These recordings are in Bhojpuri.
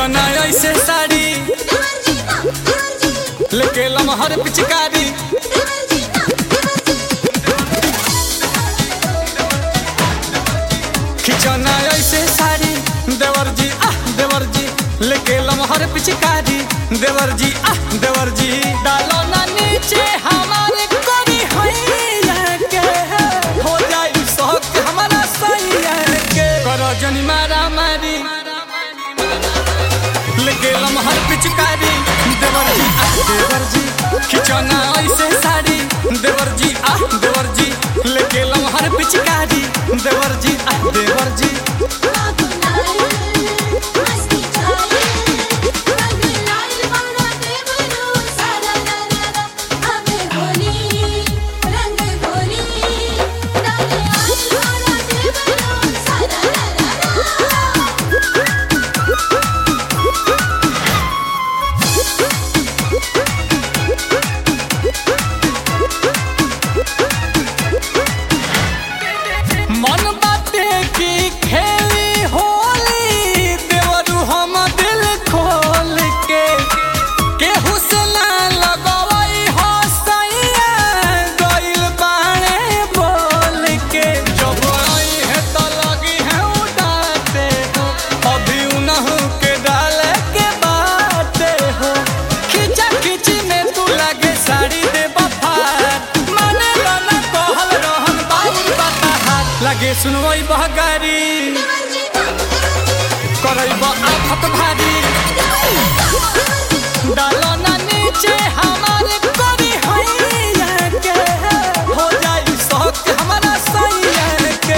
खिचौना ऐसे साड़ी लेके लमहर पिचकारी खिचौना ऐसे साड़ी देवर जी आह देवर जी लेके लमहर पिचकारी देवर जी आह देवर जी डालो ना नीचे हमारे कोरी हैया के हो जाई शौक हमारा सैया के करो जनी मारा मारी लेके लमहर पिचकारी देवर जी आह देवर जी खिचौना ऐसे साड़ी देवर जी आह देवर जी लेके लमहर पिचकारी देवर जी आह देवर जी मन बाटे की खेली होली देवरू हम दिल खोल के केहू से ना लगवई हो सैया गइल बाणे बोल के जब आई है तो लगी है उड़ाते हो अभी उनहु के डाले के बाटे हो खिचा खिची में तू लगे साड़ी दे बफार माने लो ना कहल रहन बाबू बताहार लगे सुनवई बहगारी करैब आफत भारी डालो ना नीचे हमारे कोरी हैया के हो जाई शौक हमारा सैया के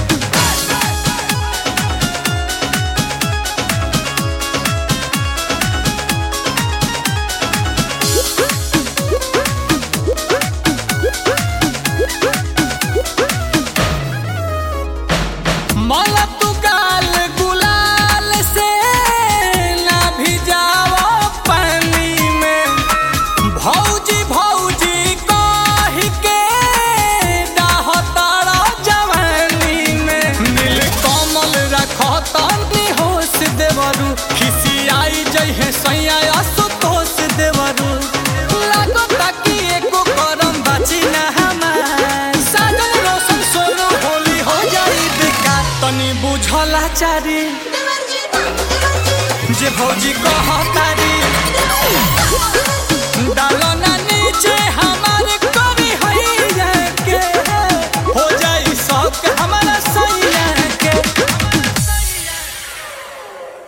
मला तू गाल गुलाल से ना भिजाओ पानी में भौजी भौजी कह के डाह तारा जवानी में नील कमल रखो तनी होश देवरू खिसियाई जइहे सैया असुतोष देवरू लागो ताकि एको करम बाची ना हमार साजन रोशन सोनो होली हो जाई बेकार तनी बुझला चारी जे भौजी कहतारी